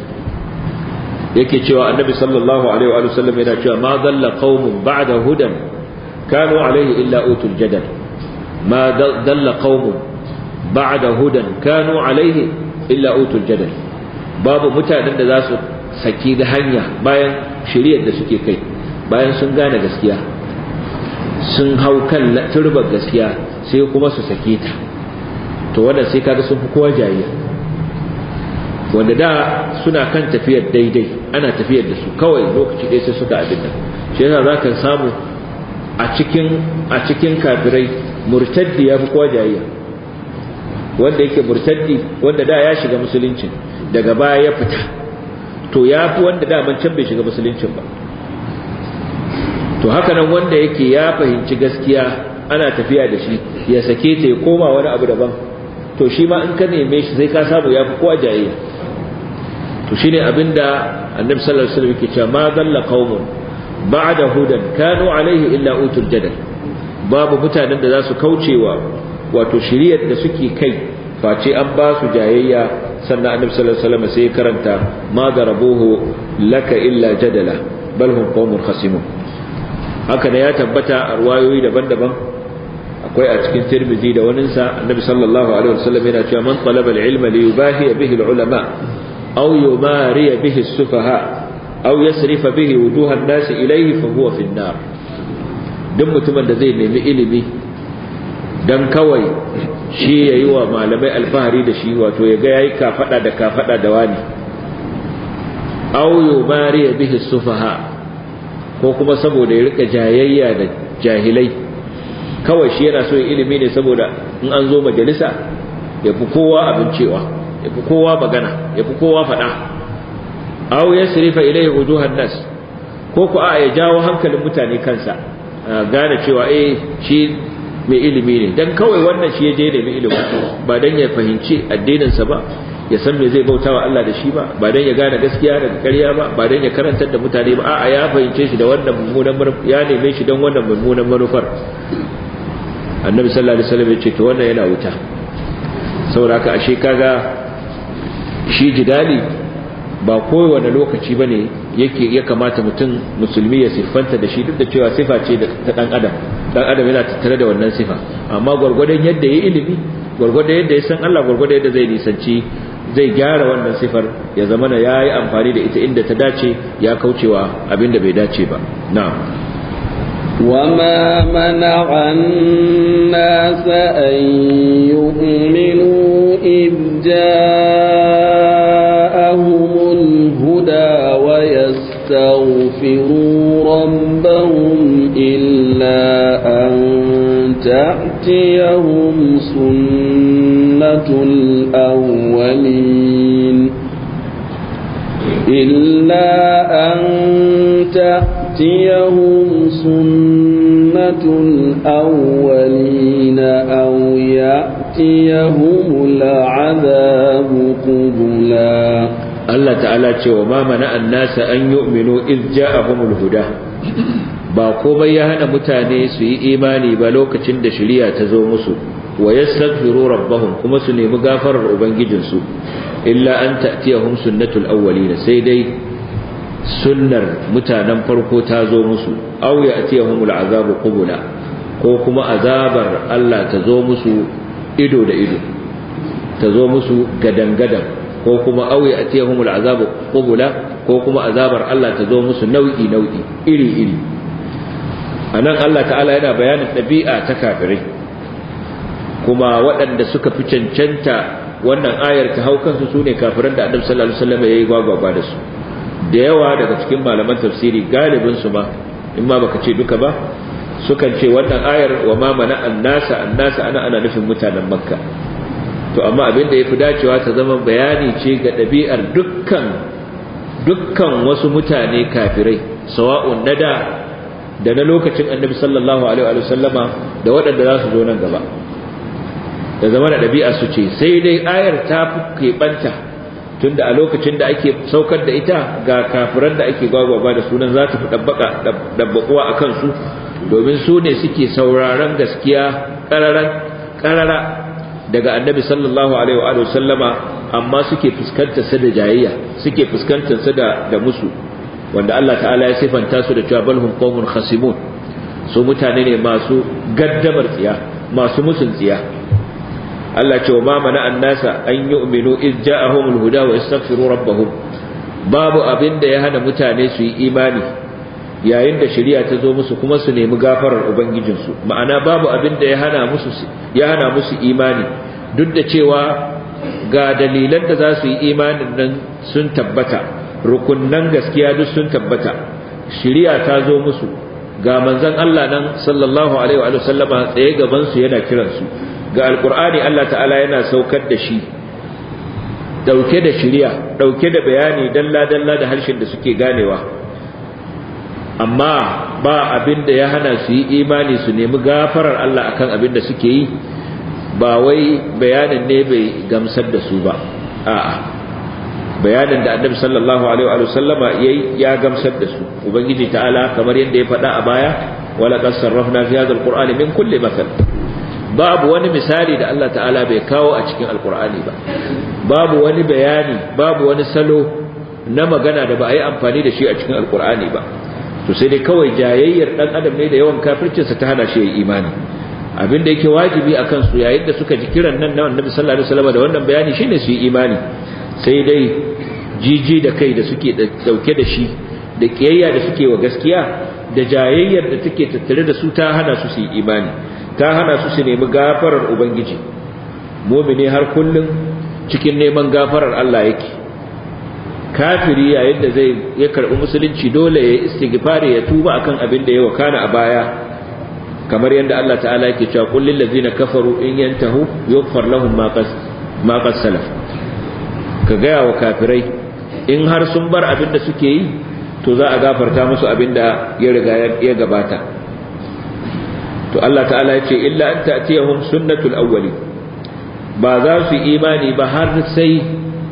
yake cewa annabi sallallahu alaihi wa sallam yana cewa ma dalla qaumun ba'da hudan kanu alaihi illa utul jadal ma dalla qaumun ba'da hudan kanu alaihi illa utul jadal babu mutanen da za su saki da hanya bayan shiriyar da suke kai bayan sun gane gaskiya sun hau kan turbar gaskiya sai kuma su sake ta to wannan sai kaga sun fi kowa jayayya wanda da suna kan tafiyar daidai ana tafiyar da su kawai lokaci ɗaya sai suka abin nan shi yasa za ka samu a cikin a cikin kafirai murtaddi ya fi kowa jayayya wanda yake murtaddi wanda da ya shiga musuluncin daga baya ya fita to ya fi wanda daman can bai shiga musuluncin ba to haka nan wanda yake ya fahimci gaskiya ana tafiya da shi ya sake ta ya koma wani abu daban to shi ma in ka neme shi sai ka samu ya fi kowa jayayya to shine abinda annabi sallallahu alaihi wasallam yake cewa ma dalla qaumun ba'da hudan kanu alaihi illa utul jadal babu mutanen da za su kaucewa wato shiriyar da suke kai face an ba su jayayya sannan annabi sallallahu alaihi wasallam sai karanta ma darabuhu laka illa jadala bal hum qaumun khasimun haka da ya tabbata a ruwayoyi daban-daban akwai a cikin tirmidhi da waninsa annabi sallallahu alaihi wasallam yana cewa man talaba al-ilma li yubahi bihi al-ulama aw yumari bihi as-sufaha aw yasrifa bihi wujuha an-nas ilayhi fa huwa fi an-nar duk mutumin da zai nemi ilimi dan kawai shi yayi wa malamai alfahari da shi wato ya ga yayi kafada da kafada da wani aw yumari bihi as-sufaha ko kuma saboda ya rika jayayya da jahilai kawai shi yana so ilimi ne saboda in an zo majalisa ya fi kowa abin cewa ya fi kowa magana ya fi kowa faɗa aw ya sirifa ilai wujuhan nas ko ku a ya jawo hankalin mutane kansa gane cewa eh shi mai ilimi ne dan kawai wannan shi ya je da mai ilimi ba dan ya fahimci addininsa ba ya san me zai bautawa Allah da shi ba ba dan ya gane gaskiya daga ƙarya ba ba dan ya karantar da mutane ba a'a ya fahimce shi da wannan mummunan manufar ya neme shi dan wannan mummunan manufar annabi sallallahu alaihi wasallam ya ce to wannan yana wuta saboda haka ashe kaga shi jidali ba kowane lokaci bane yake ya kamata mutum musulmi ya siffanta da shi duk da cewa sifa ce ta dan adam dan adam yana tattare da wannan sifa amma gwargwadon yadda ya ilimi gwargwadon yadda ya san Allah gwargwadon yadda zai nisanci zai gyara wannan sifar ya zama na yayi amfani da ita inda ta dace ya kaucewa abinda bai dace ba na'am وما منع الناس أن يؤمنوا إذ جاءهم الهدى ويستغفروا ربهم إلا أن تأتيهم سنة الأولين إلا أن تأتيهم سنة الأولين أو يأتيهم العذاب قبلا Allah ta'ala ce wa ma mana annasa an yu'minu iz ja'ahumul huda ba komai ya hana mutane su yi imani ba lokacin da shari'a ta zo musu wa yastaghfiru rabbahum kuma su nemi gafarar ubangijinsu illa an ta'tiyahum sunnatul awwalin sai dai sunnar mutanen farko ta zo musu aw ya'tiyahumul azabu qubula ko kuma azabar Allah ta zo musu ido da ido ta zo musu gadan-gadan ko kuma auye a tiyahumul azabu qubula ko kuma azabar Allah ta zo musu nau'i nau'i iri iri anan Allah ta'ala yana bayanin ɗabi'a ta kafirai kuma waɗanda suka fi cancanta wannan ayar ta hau kansu sune kafiran da Annabi sallallahu alaihi wasallam yayi gwagwagwa da su da yawa daga cikin malaman tafsiri galibin su ma in ma baka ce duka ba sukan ce wannan ayar wa ma mana annasa annasa ana ana nufin mutanen makka to amma abin da ya fi dacewa ta zama bayani ce ga ɗabi'ar dukkan dukkan wasu mutane kafirai sawa'un na da da na lokacin annabi sallallahu alaihi wa sallama da waɗanda za su zo nan gaba da zama da ɗabi'ar su ce sai dai ayar ta fi keɓanta tunda a lokacin da ake saukar da ita ga kafiran da ake gwagwaba da sunan za ta fi dabbaƙuwa a kansu domin su ne suke sauraron gaskiya ƙarara daga annabi sallallahu alaihi wa sallama amma suke fuskantar sa da jayayya suke fuskantar sa da da musu wanda Allah ta'ala ya sifanta su da cewa balhum qaumun khasimun su mutane ne masu gaddamar tsiya masu musun tsiya Allah ce wa ma mana annasa an yu'minu iz ja'ahumul huda wa yastaghfiru rabbahum babu abin da ya hana mutane su yi imani yayin da shari'a ta zo musu kuma su nemi gafarar ubangijinsu ma'ana babu abin da ya hana musu ya hana musu imani duk da cewa ga dalilan da za su yi imanin nan sun tabbata rukunnan gaskiya duk sun tabbata shari'a ta zo musu ga manzon Allah nan sallallahu alaihi wa sallama tsaye gaban su yana kiransu ga alkur'ani Allah ta'ala yana saukar da shi dauke da shiriya dauke da bayani dalla-dalla da harshen da suke ganewa amma ba abin da ya hana su yi imani su nemi gafarar Allah akan abin da suke yi ba wai bayanin ne bai gamsar da su ba a'a bayanin da annabi sallallahu alaihi wa sallama yayi ya gamsar da su ubangiji ta'ala kamar yadda ya faɗa a baya wala qad sarrafna fi hadha alqur'ani min kulli mathal babu wani misali da Allah ta'ala bai kawo a cikin alkur'ani ba babu wani bayani babu wani salo na magana da ba a yi amfani da shi a cikin alkur'ani ba to sai dai kawai jayayyar dan adam ne da yawan kafircinsa ta hana shi ya imani abin da yake wajibi a kansu yayin da suka ji kiran nan na annabi sallallahu alaihi wasallam da wannan bayani shine su yi imani sai dai jiji da kai da suke dauke da shi da kiyayya da suke wa gaskiya da jayayyar da take tattare da su ta hana su su yi imani ta hana su su nemi gafarar ubangiji mumini har kullum cikin neman gafarar Allah yake kafiri yayin da zai ya karbi musulunci dole ya istighfari ya tuba akan abin da ya wakana a baya kamar yadda Allah ta'ala yake cewa qul lil ladzina kafaru in yantahu yughfar lahum ma qas ma qas salaf ka ga wa kafirai in har sun bar abin da suke yi to za a gafarta musu abin da ya riga ya gabata to Allah ta'ala ya ce illa an ta'tiyahum sunnatul awwali ba za su imani ba har sai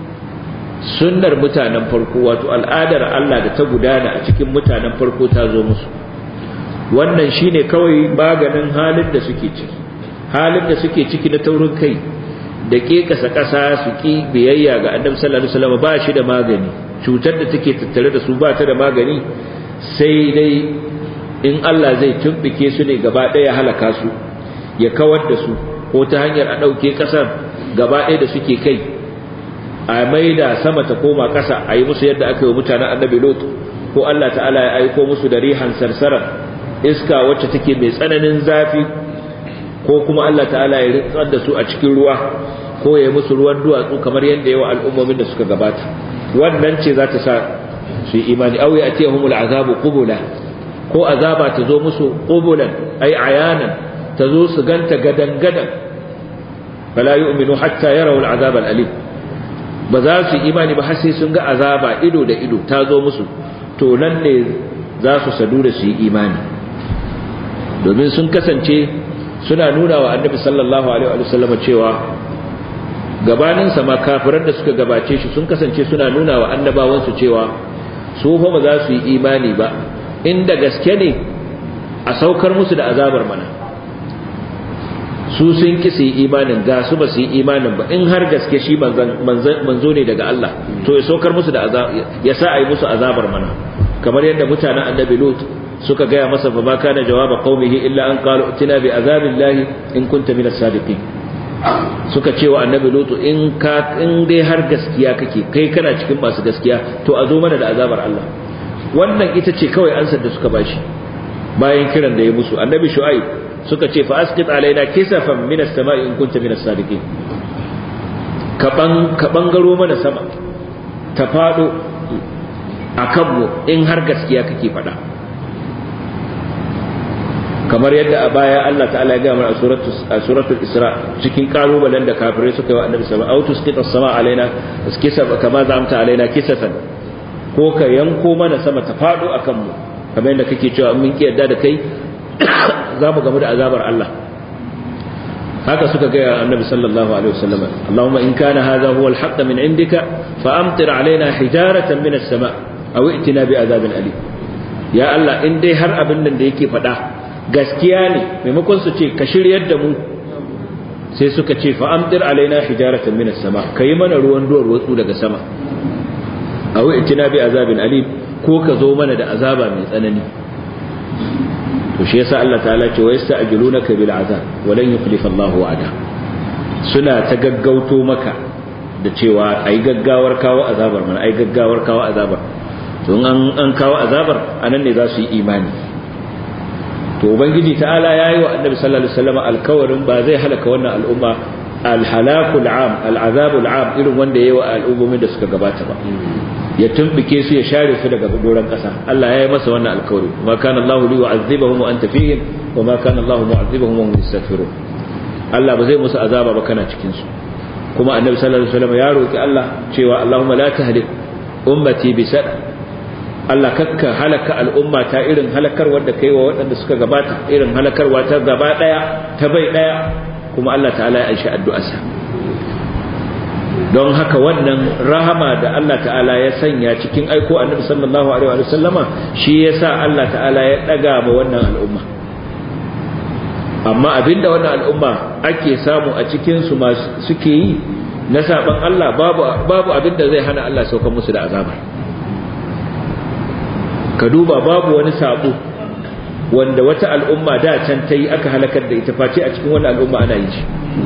sunnar mutanen farko wato al'adar Allah da ta gudana a cikin mutanen farko ta zo musu wannan shine kawai maganin halin da suke ciki halin da suke ciki na taurin kai da kekasa kasa su ki biyayya ga annabi sallallahu alaihi wasallam ba shi da magani cutar da take tattare da su ba ta da magani sai dai in Allah zai tumbike su ne gaba ɗaya halaka su ya kawar da su ko ta hanyar a ɗauke ƙasar gaba ɗaya da suke kai a maida sama ta koma ƙasa a yi musu yadda aka yi mutanen annabi lot ko Allah ta'ala ya aiko musu da rihan sarsarar iska wacce take mai tsananin zafi ko kuma Allah ta'ala ya ritsar da su a cikin ruwa ko ya yi musu ruwan duwatsu kamar yadda yawa al'ummomin da suka gabata wannan ce za ta sa su yi imani au ya atiyahumul azabu qubula ko azaba ta zo musu qubulan ay ayanan ta zo su ganta gadan gadan fala yu'minu hatta yarawu al'azab al'alim ba za su imani ba har sai sun ga azaba ido da ido ta zo musu to nan ne za su sadu da su yi imani domin sun kasance suna nuna wa annabi sallallahu alaihi wa sallam cewa gabanin sa ma kafiran da suka gabace shi sun kasance suna nuna wa annabawansu cewa su fa ba za su yi imani ba inda gaske ne a saukar musu da azabar mana su sun ki su yi imanin ga su ba su yi imanin ba in har gaske shi manzo ne daga Allah to ya saukar musu da azab ya sa a yi musu azabar mana kamar yadda mutanen annabi lut suka gaya masa fa ma kana jawaba qaumihi illa an qalu utina bi azabillahi in kunta minas sadiqin suka ce wa annabi lut in ka in dai har gaskiya kake kai kana cikin masu gaskiya to a zo mana da azabar Allah wannan ita ce kawai ansar da suka bashi bayan kiran da ya musu annabi shu'aib suka ce fa asqit alaina kisafan minas sama'i in kunta minas sadiqin ka ban ka bangaro mana sama ta fado akan mu in har gaskiya kake faɗa kamar yadda a baya Allah ta'ala ya gama a suratul a suratul isra cikin kalubalen da kafirai suka yi wa annabi sallallahu alaihi wasallam autus sama alaina kisaf kama zamta alaina kisafan ko ka yanko mana sama ta fado akan mu kamar yadda kake cewa mun ki yadda da kai za mu gamu da azabar Allah haka suka ga annabi sallallahu alaihi wasallam Allahumma in kana hadha huwa al-haqq min indika fa amtir alaina hijaratan min as-sama' aw i'tina bi adhabin alim ya Allah in dai har abin nan da yake faɗa gaskiya ne maimakon su ce ka shiryar da mu sai suka ce fa amtir alaina hijaratan min as-sama' kai mana ruwan duwar watsu daga sama aw i'tina bi adhabin alim ko ka zo mana da azaba mai tsanani to shi yasa Allah ta'ala ce wa yasta'jilunaka bil azab wa lan yukhlifa Allahu wa'ada suna ta gaggauto maka da cewa ai gaggawar kawo azabar mana ai gaggawar kawo azabar to an an kawo azabar anan ne za su yi imani to ubangiji ta'ala yayi wa annabi sallallahu alaihi wasallam alkawarin ba zai halaka wannan al'umma alhalakul am al'azabul am irin wanda yayi wa al'ummomin da suka gabata ba ya tumbike su ya share su daga doron kasa Allah ya yi masa wannan alkawari ma kana Allah li yu'azzibahum wa anta fihim wa ma kana Allah mu'azzibahum wa hum yastaghfirun Allah ba zai musu azaba ba kana cikin su kuma annabi sallallahu alaihi wasallam ya roki Allah cewa Allahumma la tahlik ummati bi sada Allah kakka halaka al'umma ta irin halakar wanda kai wa waɗanda suka gabata irin halakarwa ta gaba daya ta bai daya kuma Allah ta'ala ya aishi addu'arsa don haka wannan rahama da Allah ta'ala ya sanya cikin aiko annabi sallallahu alaihi wa sallama shi yasa Allah ta'ala ya daga ma wannan al'umma amma abinda wannan al'umma ake samu a cikin su suke yi na saban Allah babu babu abinda zai hana Allah saukar musu da azaba ka duba babu wani sabo wanda wata al'umma da can ta yi aka halakar da ita face a cikin wannan al'umma ana yi shi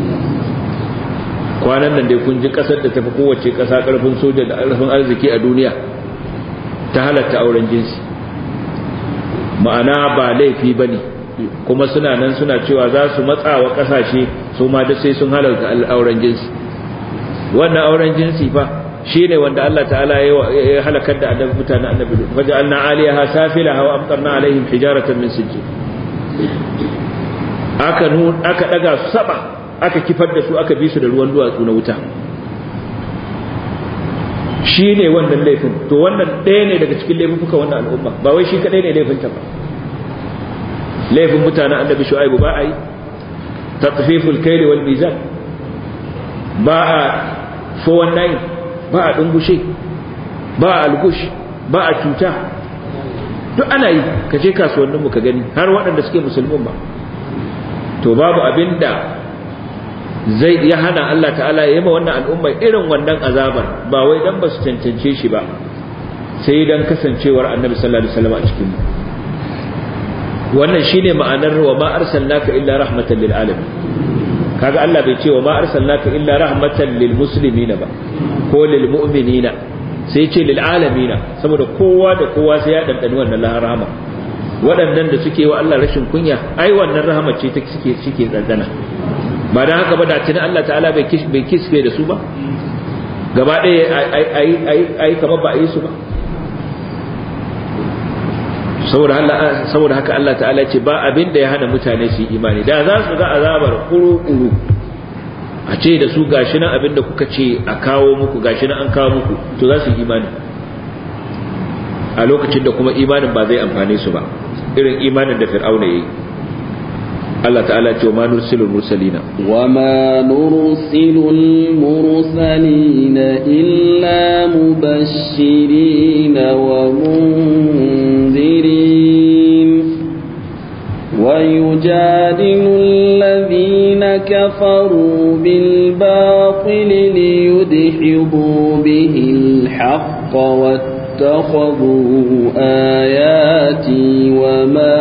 kwanan nan dai kun ji kasar da tafi kowace kasa karfin soja da karfin arziki a duniya ta halatta auren jinsi ma'ana ba laifi ba ne kuma suna nan suna cewa za su matsa wa kasashe su ma da sai sun halarta auren jinsi wannan auren jinsi fa shi ne wanda Allah ta'ala ya halakar da annabi mutanen annabi wajen anna aliyaha safilaha wa amtarna alaihim hijaratan min sijjin aka aka daga su saba aka kifar da su aka bi su da ruwan duwatsu na wuta shi ne wannan laifin to wannan ɗaya ne daga cikin laifuka wannan al'umma ba wai shi kaɗai ne laifinta ba laifin mutanen annabi shu'aibu ba a yi tatfiful kaili wal mizan ba a 419 ba a dungushe ba a algush ba a cuta duk ana yi ka je kasuwanninmu ka gani har waɗanda suke musulmin ba to babu abinda zai ya hana Allah ta'ala ya yi ma wannan al'umma irin wannan azabar ba wai dan ba su cancance shi ba sai dan kasancewar annabi sallallahu alaihi wasallam a cikin mu wannan shine ma'anar wa ma arsalnaka illa rahmatan lil alamin kaga Allah bai ce wa ma arsalnaka illa rahmatan lil muslimina ba ko lil mu'minina sai ce lil alamina saboda kowa da kowa sai ya dandani wannan rahama waɗannan da suke wa Allah rashin kunya ai wannan rahama ce ta suke suke dandana ba dan haka ba da tuni Allah ta'ala bai kish bai kisfe da su ba gaba ɗaya ai ai ai kamar ba a yi su ba saboda Allah saboda haka Allah ta'ala ce ba abin da ya hana mutane su yi imani da za su ga azabar kuru-kuru a ce da su gashi nan abin da kuka ce a kawo muku gashi nan an kawo muku to za su yi imani a lokacin da kuma imanin ba zai amfane su ba irin imanin da fir'auna yayi Allah ta'ala ce wa ma nursilul mursalina wa ma nursilul mursalina illa mubashirin wa munzirin wa yujadilu alladhina kafaru bil batil liyudhibu bihi al-haqq واتخذوا آياتي وما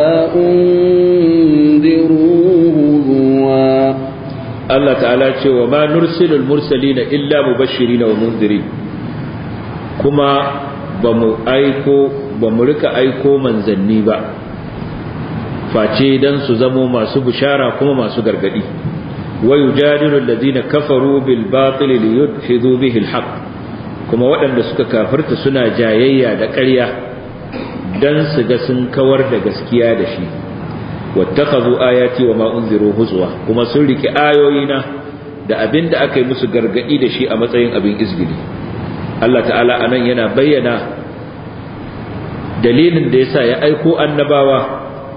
أنذروا هزوا الله تعالى وما نرسل المرسلين إلا مبشرين ومنذرين كما bamu aiko bamu rika aiko manzanni ba face dan su zamo masu bishara kuma masu gargadi wa yujadilu alladhina kafaru bil batil liyudhidu bihi al haqq kuma waɗanda suka kafirta suna jayayya da ƙarya dan su ga sun kawar da gaskiya da shi wattakhadhu ayati wa ma unziru huzwa kuma sun riki ayoyina da abinda aka yi musu gargadi da shi a matsayin abin izgili Allah ta'ala anan yana bayyana dalilin da yasa ya aiko annabawa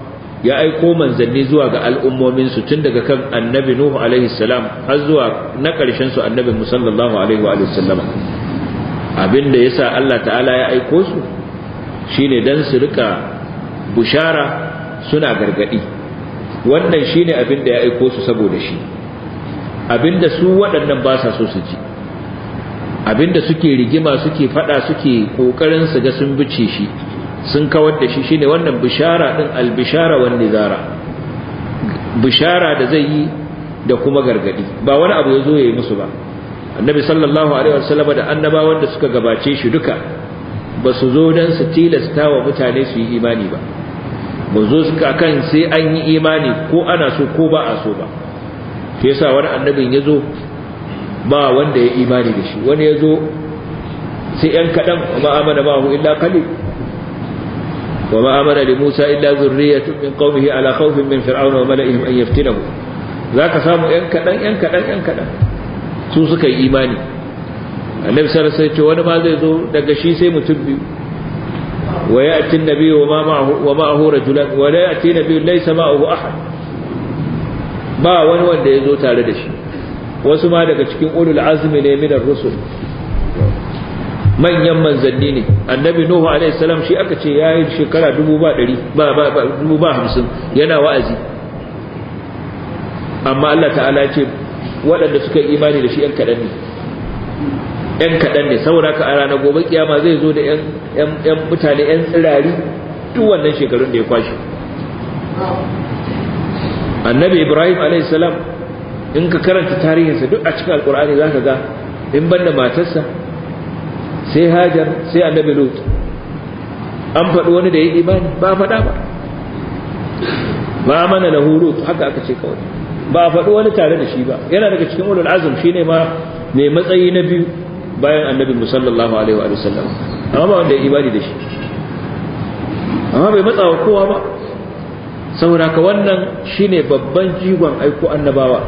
ya aiko manzanni zuwa ga al'ummomin su tun daga kan annabi nuhu alaihi salam har zuwa na ƙarshen su annabi musallallahu alaihi wa sallama abinda yasa Allah ta'ala ya aiko su shine dan su rika bushara suna gargadi wannan shine abinda ya aiko su saboda shi abinda su waɗannan ba sa so su ji abinda suke rigima suke fada suke kokarin su ga sun bice shi sun kawar da shi shine wannan bishara din albishara wan nizara bishara da zai yi da kuma gargadi ba wani abu yazo yayi musu ba annabi sallallahu alaihi wasallam da annabawan da suka gabace shi duka ba su zo dan su tilasta wa mutane su yi imani ba ba zo suka kan sai an yi imani ko ana so ko ba a so ba shi yasa wani annabin yazo ba wanda ya imani da shi wani yazo sai yan kadan ma amana ma hu illa qalil وما آمن لموسى إلا ذرية من قومه على خوف من فرعون وملئهم أن يفتنه ذاك سامو ينكدن ينكدن ينكدن su suka yi imani annabi sallallahu alaihi wasallam wani ma zai zo daga shi sai mutum biyu wa ya'ti an-nabiy wa ma ma'ahu wa ma'ahu rajulan wa la ya'ti nabiy laysa ma'ahu ahad ba wani wanda ya zo tare da shi wasu ma daga cikin ulul azmi ne min ar-rusul manyan manzanni ne annabi nuhu alaihi salam shi aka ce yayi shekara dubu ba ɗari ba ba dubu ba hamsin yana wa'azi amma Allah ta'ala ya ce waɗanda suka yi imani da shi ‘yan kaɗan ne ‘yan kaɗan ne saboda ka a ranar gobe kiyama zai zo da ‘yan mutane ‘yan tsirari duk wannan shekarun da ya kwashe annabi ibrahim alaihi salam in ka karanta tarihinsa duk a cikin alkur'ani za ka ga in banda matarsa sai hajar sai annabi lut an faɗi wani da ya imani ba faɗa ba ba mana lahu lut haka aka ce kawai ba a faɗi wani tare da shi ba yana daga cikin ulul azum shine ma mai matsayi na biyu bayan annabi musallallahu alaihi wa sallam amma ba wanda ya imani da shi amma bai matsa wa kowa ba saboda ka wannan shine babban jigon aiko annabawa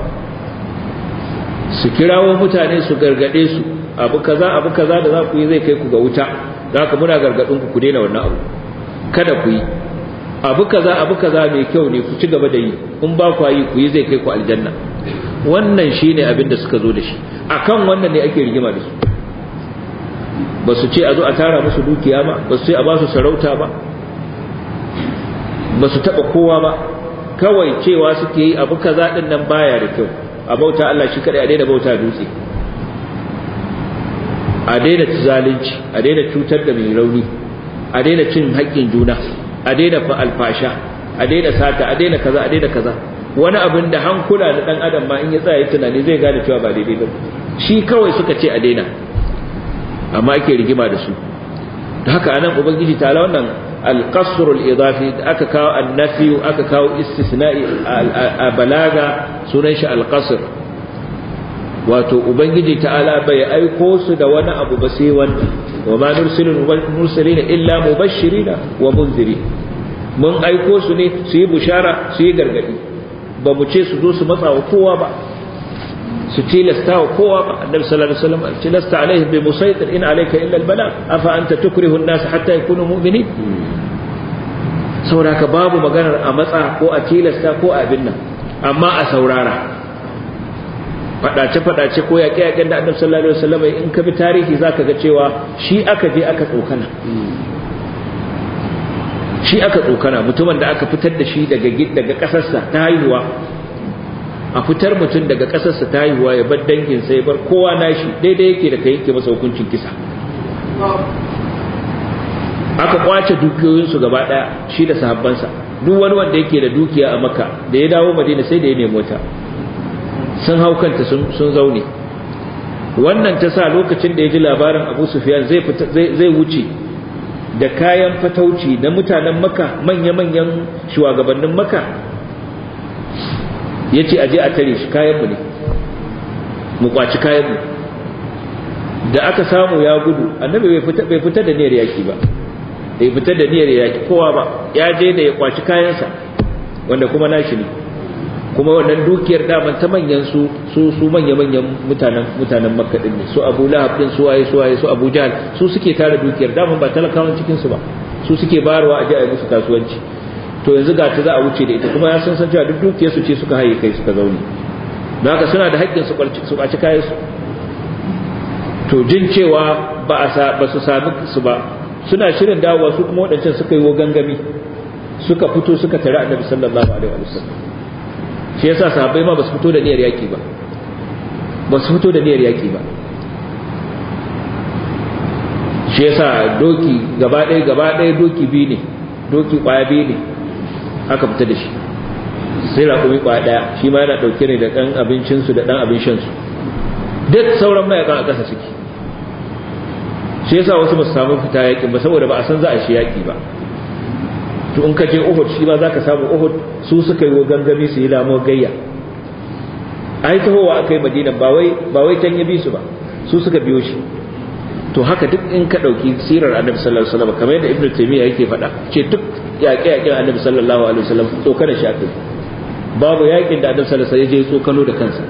su kirawo mutane su gargade su abu kaza abu kaza da za ku yi zai kai ku ga wuta za ka muna gargadin ku ku daina wannan abu kada ku yi abu kaza abu kaza mai kyau ne ku ci gaba da yi in ba ku yi ku yi zai kai ku aljanna wannan shine abin da suka zo da shi akan wannan ne ake rigima da su ba su ce a zo a tara musu dukiya ba ba su ce a ba su sarauta ba ba su taba kowa ba kawai cewa suke yi abu kaza din nan baya da kyau a bauta Allah shi kadai a daina bauta dutse a daina zalunci a daina cutar da mai rauni a daina cin haƙƙin juna a daina fa alfasha a daina sata a daina kaza a daina kaza wani abin da hankula da dan adam ma in ya tsaya tunani zai gane cewa ba daidai ba shi kawai suka ce a daina amma ake rigima da su da haka anan ubangiji ta ala wannan alqasr al-idafi da aka kawo annafi aka kawo istisna'i a balaga sunan shi alqasr wato ubangiji ta'ala bai aiko su da wani abu ba sai wannan wa ma nursilul mursalina illa mubashirina wa munzirin mun aiko su ne su yi bushara su yi gargadi ba mu ce su zo su matsa wa kowa ba su tilasta wa kowa ba annabi sallallahu alaihi wasallam tilasta alaihi bi musaitir in alayka illa albala afa anta tukrihu an-nas hatta yakunu mu'minin saboda ka babu maganar a matsa ko a tilasta ko a abin nan amma a saurara fadace-fadace ko yaƙe-yaƙen da annabi sallallahu alaihi wasallam in ka bi tarihi zaka ga cewa shi aka je aka tsokana shi aka tsokana mutumin da aka fitar da shi daga daga kasarsa ta haihuwa a fitar mutum daga kasarsa ta haihuwa ya bar dangin sai bar kowa nashi daidai yake da kai yake masa hukuncin kisa aka kwace dukiyoyinsu gaba daya shi da sahabbansa duk wani wanda yake da dukiya a maka da ya dawo madina sai da ya nemi wata sun hau kanta sun zaune wannan ta sa lokacin da ya ji labarin abu sufiyan zai wuce da kayan fatauci na mutanen maka manya-manyan shugabannin maka ya ce aje a tare shi kayanmu ne mu kwaci kayanmu da aka samu ya gudu annabi bai fita da niyyar yaki ba bai fita da niyyar yaki kowa ba ya je da ya kwaci kayansa wanda kuma nashi ne kuma wannan dukiyar daman ta manyan su su su manya manyan mutanen mutanen makka din ne su abu lahab din su waye su waye su abu jahl su suke tara dukiyar daman ba talakawan cikin su ba su suke bayarwa a je a yi musu kasuwanci to to yanzu ga ta za a wuce da ita kuma ya san san cewa duk dukiyar su ce suka haye kai suka zaune don haka suna da haƙƙin su su ɓaci kayan su to jin cewa ba a ba su sami su ba suna shirin dawowa su kuma waɗancan suka yi gangami suka fito suka tare annabi sallallahu alaihi wa sallam shi yasa sahabbai ma ba su fito da niyyar yaki ba ba su fito da niyyar yaki ba shi yasa doki gaba ɗaya gaba ɗaya doki biyu ne doki ƙwaya biyu ne aka fita da shi sai raƙumi ƙwaya ɗaya shi ma yana ɗauke ne da ɗan abincinsu da ɗan abin shansu duk sauran mayakan a ƙasa suke shi yasa wasu ba su samu fita yaƙin ba saboda ba a san za a shi yaƙi ba to in ka je Uhud shi ma zaka samu Uhud su suka yi gangami su yi lamuwar gayya ai tahowa aka yi Madina ba wai ba wai can ya bi su ba su suka biyo shi to haka duk in ka dauki sirar Annabi sallallahu alaihi wasallam kamar yadda Ibn Taymiyyah yake faɗa ce duk yaƙe-yaƙen Annabi sallallahu alaihi wasallam tsokanar shi aka babu yaƙin da Annabi sallallahu alaihi wasallam ya je tsokano da kansa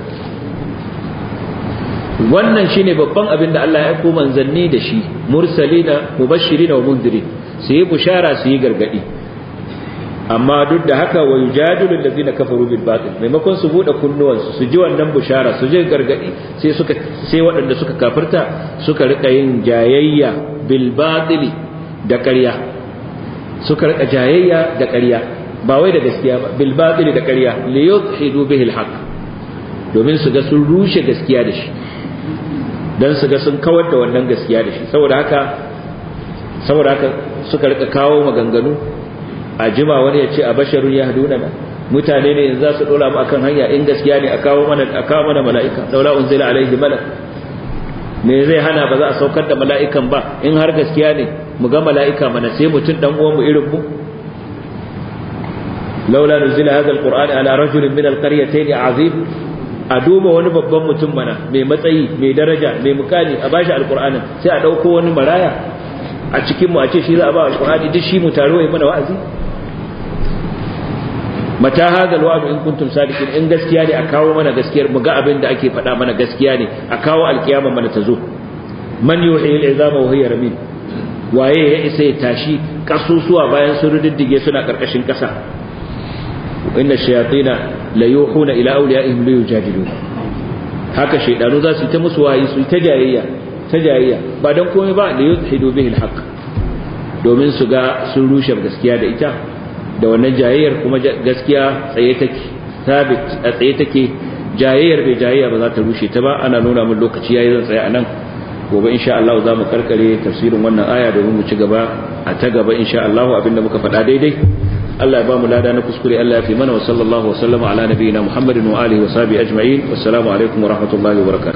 wannan shine babban abin da Allah ya aiko manzanni da shi mursalina mubashirina wa mundirin su yi bushara su yi gargadi amma duk da haka wa yujadilu allazina kafaru bil batil maimakon su bude kunnuwansu su ji wannan bushara su ji gargadi sai suka sai waɗanda suka kafirta suka rika yin jayayya bil batili da ƙarya suka rika jayayya da ƙarya ba wai da gaskiya ba bil batili da ƙarya li yudhidu bihi al haqq domin su ga sun rushe gaskiya da shi dan su ga sun kawar da wannan gaskiya da shi saboda haka saboda haka suka rika kawo maganganu a jima wani ya ce a basharun ya haduna na mutane ne yanzu za su dora mu akan hanya in gaskiya ne a kawo mana a kawo mana mala'ika laula unzila alaihi malak me zai hana ba za a saukar da mala'ikan ba in har gaskiya ne mu ga mala'ika mana sai mutum dan uwan mu irin mu laula nuzila hadha alquran ala rajulin min alqaryatayn azim a duba wani babban mutum mana mai matsayi mai daraja mai mukami a bashi alqur'anin sai a dauko wani maraya a cikin mu a ce shi za a ba alqur'ani duk shi mu taro yi mana wa'azi mata hada alwa'd in kuntum sadiqin in gaskiya ne a kawo mana gaskiyar mu ga abin da ake faɗa mana gaskiya ne a kawo alkiyama mana ta zo man yuhi al'izama wa hiya ramim waye ya isa ya tashi kasusuwa bayan sun riddige suna karkashin kasa inna shayatina la yuhuna ila awliyaihim li yujadilu haka shaydanu za su ta musu wayi su ta jayayya ta jayayya ba dan komai ba li yudhidu bihi alhaq domin su ga sun rushe gaskiya da ita da wannan jayayyar kuma gaskiya tsaye take sabit a tsaye take jayayyar bai jayayya ba za ta rushe ta ba ana nuna min lokaci yayi zan tsaya anan gobe insha Allah za mu karkare tafsirin wannan aya domin mu ci gaba a ta gaba insha Allah abinda muka faɗa daidai Allah ya ba mu lada na kuskure Allah ya fi mana wa sallallahu wa sallama ala nabiyina Muhammadin wa alihi wa sahbihi ajma'in wassalamu alaikum wa rahmatullahi wa barakatuh